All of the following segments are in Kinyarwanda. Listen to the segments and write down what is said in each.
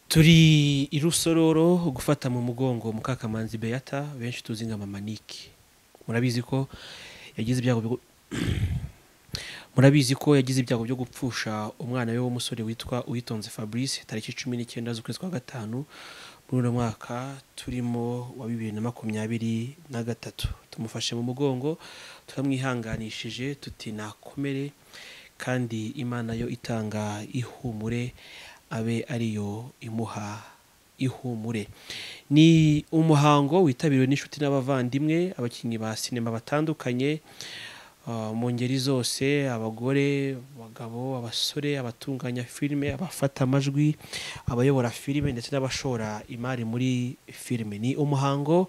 turi i rusororo gufata mu mugongo mukakamanzi beata benshi tuzi nka mama nike murabizi ko yagize ibyago byo murabizi ko yagize ibyago byo gupfusha umwana we w'umusore witwa uwitonze fabrice tariki cumi n'icyenda z'ukwezi kwa gatanu muri uno mwaka turimo wa bibiri na makumyabiri na gatatu tumufashe mu mugongo turamwihanganishije tuti nakomere kandi imana yo itanga ihumure abe ariyo imuha ihumure ni umuhango witabiriwe n'inshuti n'abavandimwe abakinnyi ba sinema batandukanye mu ngeri zose abagore abagabo abasore abatunganya filime abafata amajwi abayobora filime ndetse n'abashora imari muri filime ni umuhango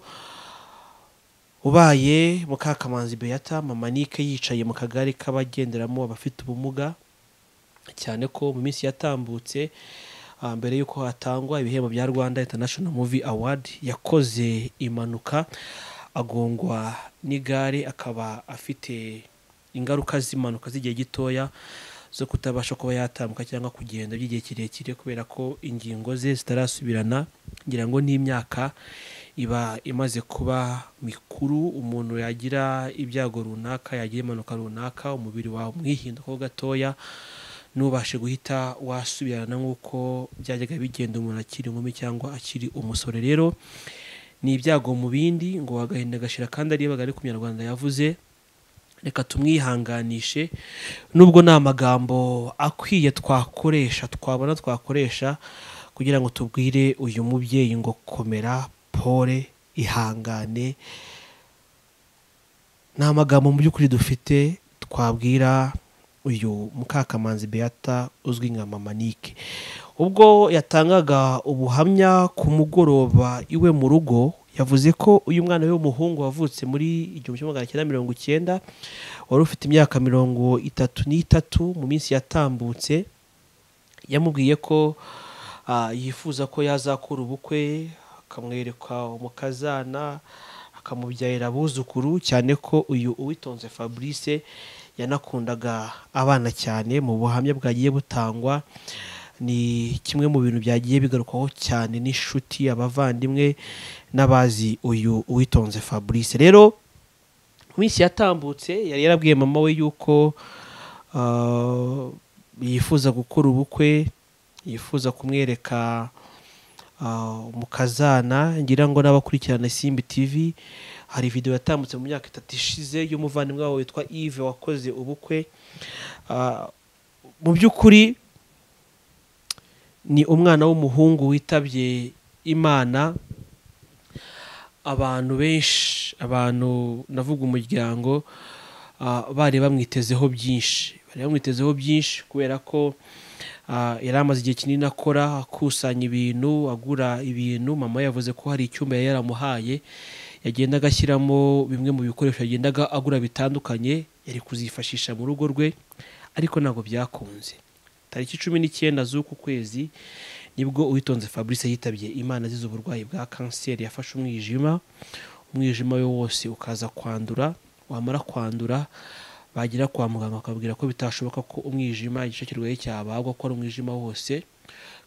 ubaye mukakamanzi beata mama nike yicaye mu kagari k'abagenderamo abafite ubumuga cyane ko mu minsi yatambutse mbere y'uko hatangwa ibihembo bya rwanda international movie award yakoze impanuka agongwa n'igare akaba afite ingaruka z'impanuka z'igihe gitoya zo kutabasha kuba yatambuka cyangwa kugenda by'igihe kirekire kubera ko ingingo ze zitarasubirana ngira ngo n'imyaka iba imaze kuba mikuru umuntu yagira ibyago runaka yagira impanuka runaka umubiri wawe umwihindukaho gatoya ntubashe guhita wasubirana nk'uko byajyaga bigenda umuntu akiri inkumi cyangwa akiri umusore rero ni ibyago mu bindi ngo agahinda gashira kandi ariyo bagari ku munyarwanda yavuze reka tumwihanganishe nubwo nta magambo akwiye twakoresha twabona twakoresha kugira ngo tubwire uyu mubyeyi ngo komera pole ihangane nta magambo mu by'ukuri dufite twabwira uyu mukakamanzi beata uzwi nka mama nike ubwo yatangaga ubuhamya ku mugoroba iwe mu rugo yavuze ko uyu mwana we w'umuhungu wavutse muri igihumbi kimwe magana cyenda mirongo icyenda wari ufite imyaka mirongo itatu n'itatu mu minsi yatambutse yamubwiye ko yifuza ko yazakura ubukwe akamwereka umukazana akamubyarira abuzukuru cyane ko uyu uwitonze fabrice yanakundaga abana cyane mu buhamya bwagiye butangwa ni kimwe mu bintu byagiye bigarukwaho cyane n'inshuti abavandimwe n'abazi uyu uwitonze fabrice rero mu minsi yatambutse yari yarabwiye mama we yuko yifuza gukora ubukwe yifuza kumwereka umukazana ngira ngo n'abakurikirana simbi tv hari video yatambutse mu myaka itatu ishize y'umuvandimwe wabo witwa Yves wakoze ubukwe mu by'ukuri ni umwana w'umuhungu witabye imana abantu benshi abantu navuga umuryango bari bamwitezeho byinshi bari bamwitezeho byinshi kubera ko yari amaze igihe kinini akora akusanya ibintu agura ibintu mama yavuze ko hari icyumba yari yaramuhaye yagenda agashyiramo bimwe mu bikoresho yagendaga agura bitandukanye yari kuzifashisha mu rugo rwe ariko ntabwo byakunze tariki cumi n'icyenda z'uku kwezi nibwo uwitonze fabrice yitabye imana azize uburwayi bwa kanseri yafashe umwijima umwijima we wose ukaza kwandura wamara kwandura bagera kwa muganga bakabwira ko bitashoboka ko umwijima igice kirwaye cyabagwa ko ari umwijima wose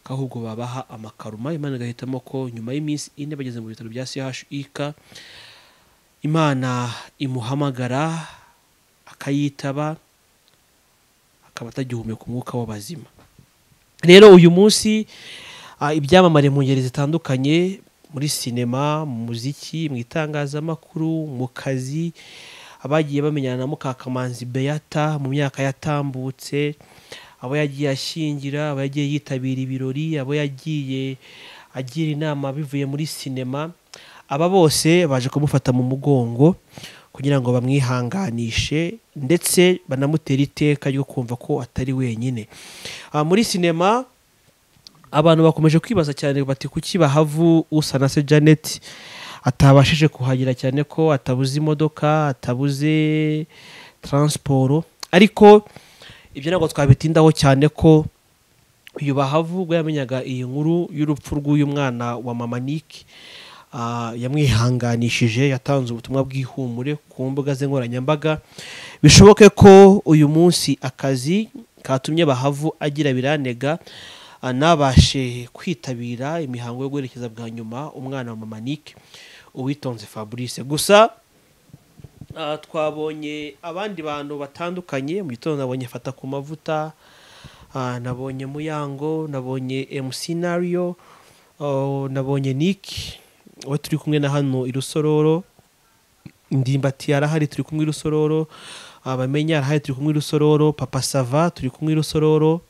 ko ahubwo babaha amakaruma imana igahitamo ko nyuma y'iminsi ine bageze mu bitaro bya chik imana imuhamagara akayitaba akaba atagihumeka umwuka w'abazima rero uyu munsi ibyamamare mu ngeri zitandukanye muri sinema mu muziki mu itangazamakuru mu kazi abagiye bamenyana na mukakamanzi beata mu myaka yatambutse abo yagiye ashyingira abo yagiye yitabira ibirori abo yagiye agira inama bivuye muri sinema aba bose baje kumufata mu mugongo kugira ngo bamwihanganishe ndetse banamutere iteka ryo kumva ko atari wenyine muri sinema abantu bakomeje kwibaza cyane bati kuki bahavu usa na se janet atabashije kuhagera cyane ko atabuze imodoka atabuze taransiporo ariko ibyo ntabwo twabitindaho cyane ko uyu bahavu ubwo yamenyaga iyi nkuru y'urupfu rw'uyu mwana wa mama nike yamwihanganishije yatanze ubutumwa bw'ihumure ku mbuga ze nkoranyambaga bishoboke ko uyu munsi akazi katumye bahavu agira biranega anabashe kwitabira imihango yo guherekeza bwa nyuma umwana wa mama Nick uwitonze Fabrice gusa ah, twabonye abandi bantu batandukanye mu gitondo nabonye fata ku mavuta ah, nabonye muyango nabonye MC Nario oh, nabonye Nick we turi kumwe na hano i Rusororo ndimbati yarahari turi kumwe i Rusororo abamenya arahari turi kumwe i Rusororo papa sava turi kumwe i Rusororo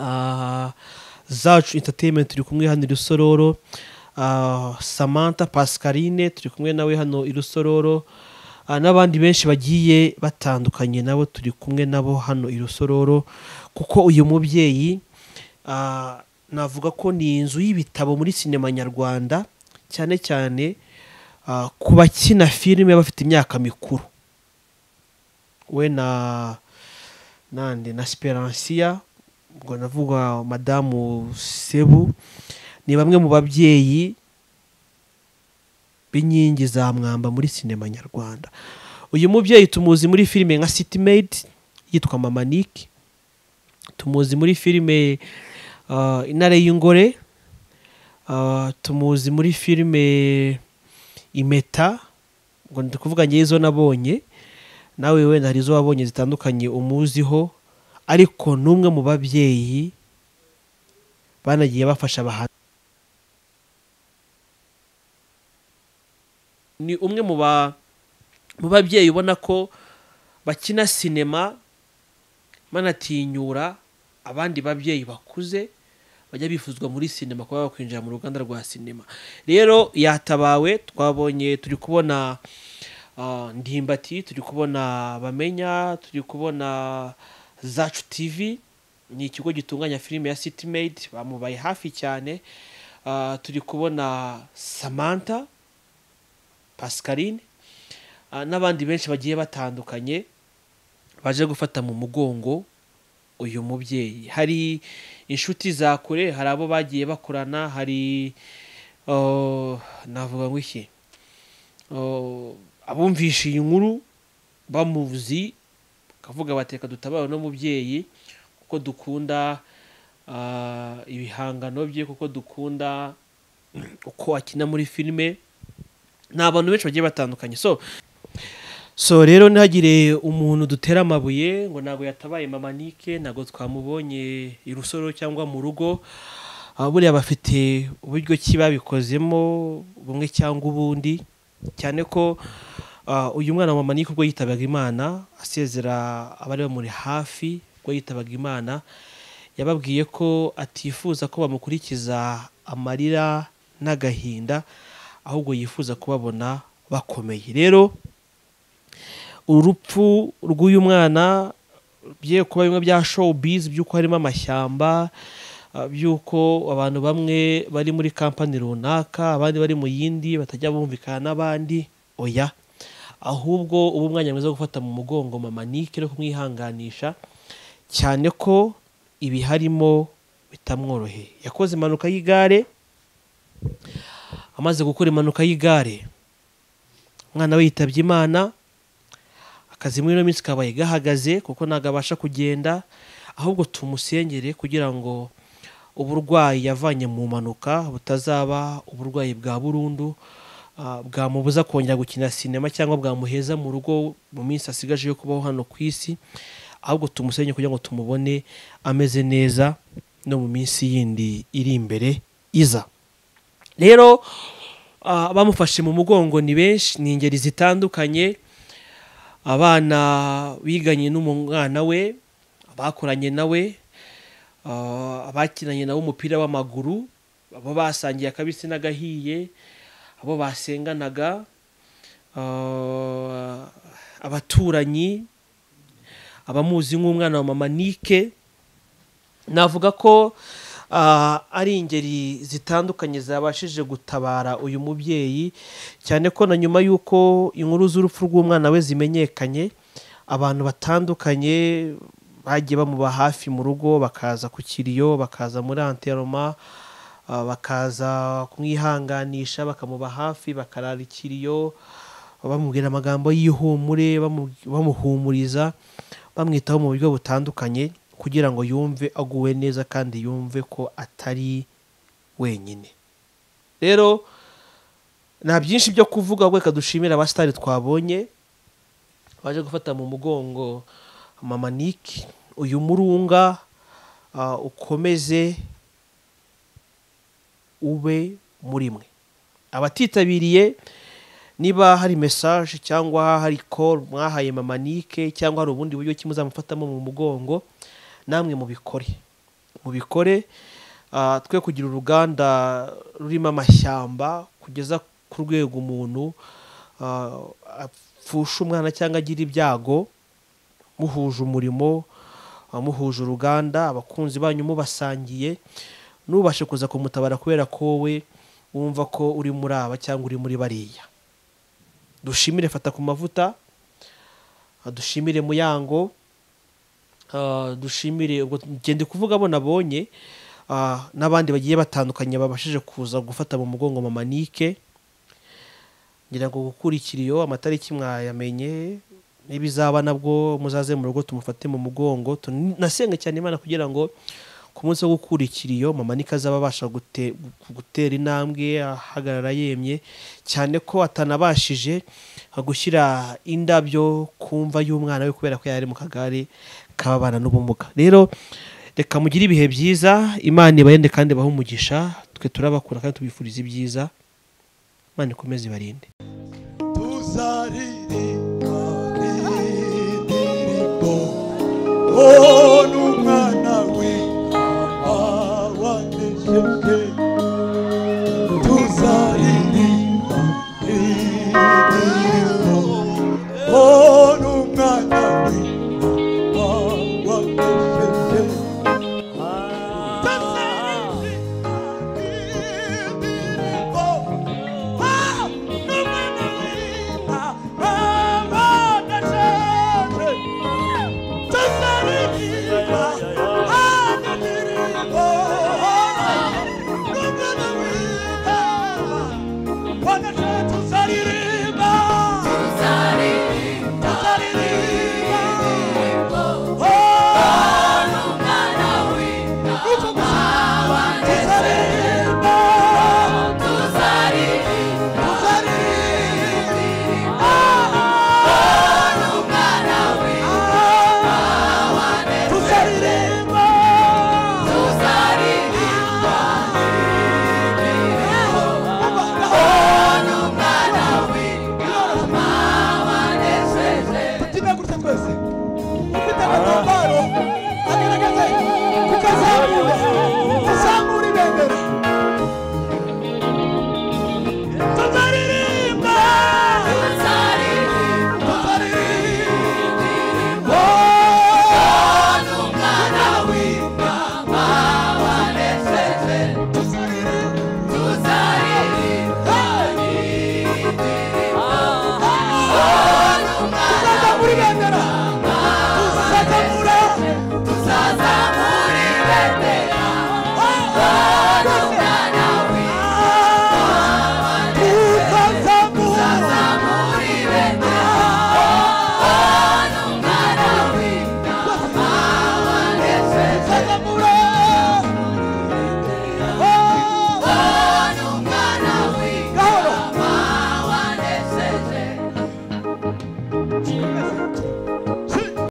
Ah, zacu entertainment turi kumwe hano i rusororo Ah, samantha pascaline turi kumwe nawe hano i rusororo Ah, n'abandi benshi bagiye batandukanye nabo turi kumwe nabo hano i rusororo kuko uyu mubyeyi ah, navuga ko ni inzu y'ibitabo muri sinema nyarwanda cyane cyane ah, ku bakina filime bafite imyaka mikuru we na nande na speransiya ubwo navuga madamu sebu ni bamwe mu babyeyi b'inkingi za mwamba muri sinema nyarwanda uyu mubyeyi tumuzi muri filime nka city maid yitwa mama nick tumuzi muri filime ah, intare y'ingore Ah, tumuzi muri filime impeta ngo ndi kuvuga ngewe izo nabonye nawe wenda hari izo wabonye zitandukanye umuziho ariko n'umwe mu babyeyi banagiye bafasha abahanzi ni umwe mu ba mu babyeyi ubona ko bakina sinema banatinyura abandi babyeyi bakuze bajya bifuzwa muri sinema kuba bakwinjira mu ruganda rwa sinema rero yatabawe twabonye turi kubona ah, ndimbati turi kubona bamenya turi kubona zacu tv ni ikigo gitunganya filime ya city made bamubaye hafi cyane Ah, turi kubona samantha pascaline ah, n'abandi benshi bagiye batandukanye baje gufata mu mugongo uyu mubyeyi hari inshuti za kure hari abo bagiye bakorana hari oh, navuga ngo iki Oh, abumvishe iyi nkuru bamuzi bakavuga bateka dutabara no mubyeyi kuko dukunda ah, ibihangano bye kuko dukunda uko akina muri filime ni abantu benshi bagiye batandukanye so so rero ntihagire umuntu dutera amabuye ngo ntabwo yatabaye mama nike ntabwo twamubonye i rusoro cyangwa mu rugo Ah, buriya bafite uburyo ki babikozemo bumwe cyangwa ubundi cyane ko ah, uyu mwana wa mama nike ubwo yitabaga imana asezera abari bamuri hafi ubwo yitabaga imana yababwiye ko atifuza ko bamukurikiza amarira n'agahinda ahubwo yifuza kubabona bakomeye rero urupfu rw'uyu mwana bigiye kuba bimwe bya showbiz by'uko harimo amashyamba ah, by'uko abantu bamwe bari muri kampani runaka abandi bari mu yindi batajya bumvikana n'abandi oya ahubwo ubu umwanya mwiza wo gufata mu mugongo mama nike no kumwihanganisha cyane ko ibiharimo bitamworoheye yakoze impanuka y'igare amaze gukora impanuka y'igare umwana we yitabye imana akazi muri ino minsi kabaye gahagaze kuko ntabwo abasha kugenda ahubwo tumusengere kugira ngo uburwayi yavanye mu mpanuka butazaba uburwayi bwa burundu ah, bwamubuza kongera gukina sinema cyangwa bwamuheza mu rugo mu minsi asigaje yo kubaho hano ku isi ahubwo tumusenye kugira ngo tumubone ameze neza no mu minsi yindi iri imbere iza rero ah, abamufashe mu mugongo ni benshi ni ingeri zitandukanye abana biganye n'umwana we abakoranye nawe ah, abakinanye nawe umupira w'amaguru abo basangiye akabisi n'agahiye abo basenganaga ah, abaturanyi abamuzi nk'umwana wa mama nike navuga ko ah, ari ingeri zitandukanye zabashije gutabara uyu mubyeyi cyane ko na nyuma y'uko inkuru z'urupfu rw'umwana we zimenyekanye abantu batandukanye bagiye bamuba hafi mu rugo bakaza ku kiriyo bakaza muri anteroma ah, bakaza kumwihanganisha bakamuba hafi bakarara ikiriyo bamubwira amagambo y'ihumure bamu- bamuhumuriza bamwitaho mu buryo butandukanye kugira ngo yumve aguwe neza kandi yumve ko atari wenyine rero nta byinshi byo kuvuga ahubwo reka dushimire abasitari twabonye baje gufata mu mugongo mama nike uyu murunga ah, ukomeze ube muri mwe abatitabiriye niba hari mesaje cyangwa hari call mwahaye mama nike cyangwa hari ubundi buryo ki muzamufatamo mu mugongo namwe mubikore mubikore Ah, twe kugira uruganda rurimo amashyamba kugeza ku rwego umuntu ah, apfusha umwana cyangwa agira ibyago muhuje umurimo ah, muhuje uruganda abakunzi banyu mubasangiye ntubashe kuza kumutabara kubera ko we wumva ko uri muri aba cyangwa uri muri bariya dushimire fata ku mavuta ah, dushimire muyango ah, dushimire ubwo ngende kuvuga abo nabonye ah, n'abandi bagiye batandukanye babashije kuza gufata mu mugongo mama nike ngira ngo gukurikira iyo amatariki mwayamenye n'ibizaba nabwo muzaze mu rugo tumufate mu mugongo tun- nasenga cyane imana kugira ngo ku munsi wo gukurikira iyo mama nike azaba abasha gute- gutera intambwe ahagarara yemye cyane ko atanabashije gushyira indabyo ku mva y'umwana we kubera ko yari ari mu kagare k'ababana n'ubumuga rero reka mugire ibihe byiza imana ibarinde kandi ibahe umugisha twe turabakunda kandi tubifuriza ibyiza imana ikomeze ibarinde tuzaririmba n'indirimbo oh n'umwana we mama wanejeje tuzaririmba n'indirimbo oh n'umwana we mama wanejeje tuzaririmba n'indirimbo oh n'umwana we mama wanejeje tuzaririmba n'indirimbo n'umwana we mama wanejeje tuzaririmba tuzaririmba Tuzarire